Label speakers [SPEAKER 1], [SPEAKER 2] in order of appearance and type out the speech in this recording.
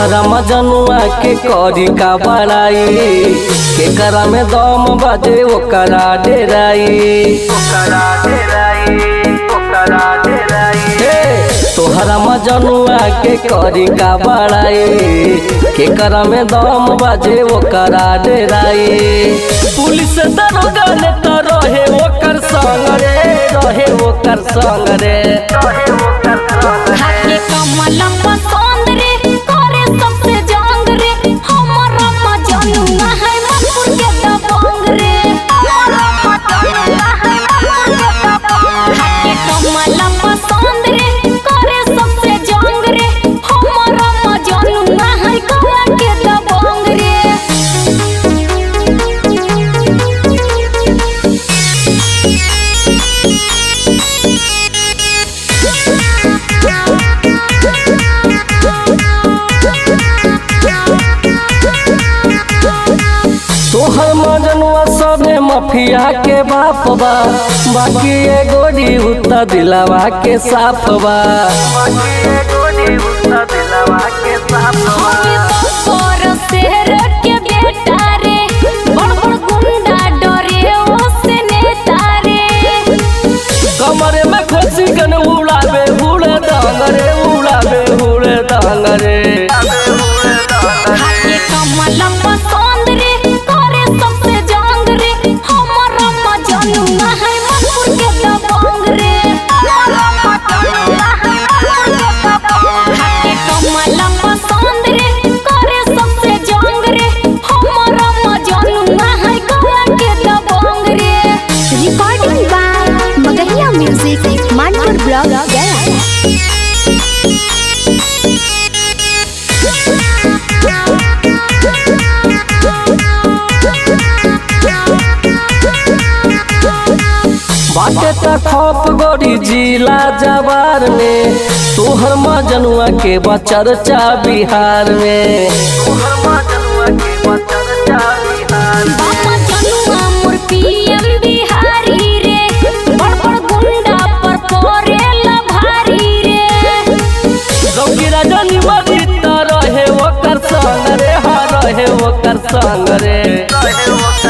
[SPEAKER 1] तोहरा मजनुआ के करी का बड़ाई के करा में दम बजे ओकरा डेराई ओकरा डेराई ओकरा डेराई तोहरा मजनुआ के करी का बड़ाई के करा में दम बजे ओकरा डेराई पुलिस दरोगा ने तो रहे ओकर संग रे रहे ओकर संग रे रहे ओकर संग रे
[SPEAKER 2] हाके कमल पसंद रे करे सबसे जंग रे हमर मजनुआ है मनपुर के दबंग रे हमर मजनुआ है मनपुर के दबंग हाके कमल पसंद रे करे सबसे जंग रे हमर मजनुआ है गला के दबंग रे
[SPEAKER 1] तोहर मजनुआ सबे मफिया के बाप बा बाकी ए गोरी उतना दिलावा के साफ बा बाकी ए गोरी उतना दिलावा के साफ
[SPEAKER 2] हमें बकोर शहर के बेटा रे बड़ बड़ गुंडा डरे ओसे नेता रे
[SPEAKER 1] कमरे में खोसी कन उड़ावे उड़े डांगरे उड़ावे उड़े डांगरे
[SPEAKER 2] हाके कमल पसंद रे करे सबसे जंग रे हमर मजनुआ है मनपुर के दबंग रे हमर मजनुआ है मनपुर के दबंग हाके कमल पसंद रे करे सबसे जंग रे हमर मजनुआ है गला के दबंग रे
[SPEAKER 3] Recording by Magahia Music, Manpur Blog, Gaya.
[SPEAKER 1] बाटे त खप गोरी जिला जवार में तोहर मजनुआ के बचरचा बिहार में तोहर मजनुआ के बचरचा बिहार में
[SPEAKER 2] बाबा जनुआ मोर पीएम बिहारी रे बड़ बड़ गुंडा पर परेला भारी रे
[SPEAKER 1] गौकीरा जनी मरी त रहे ओकर संग रे हा रहे ओकर संग रे रहे ओकर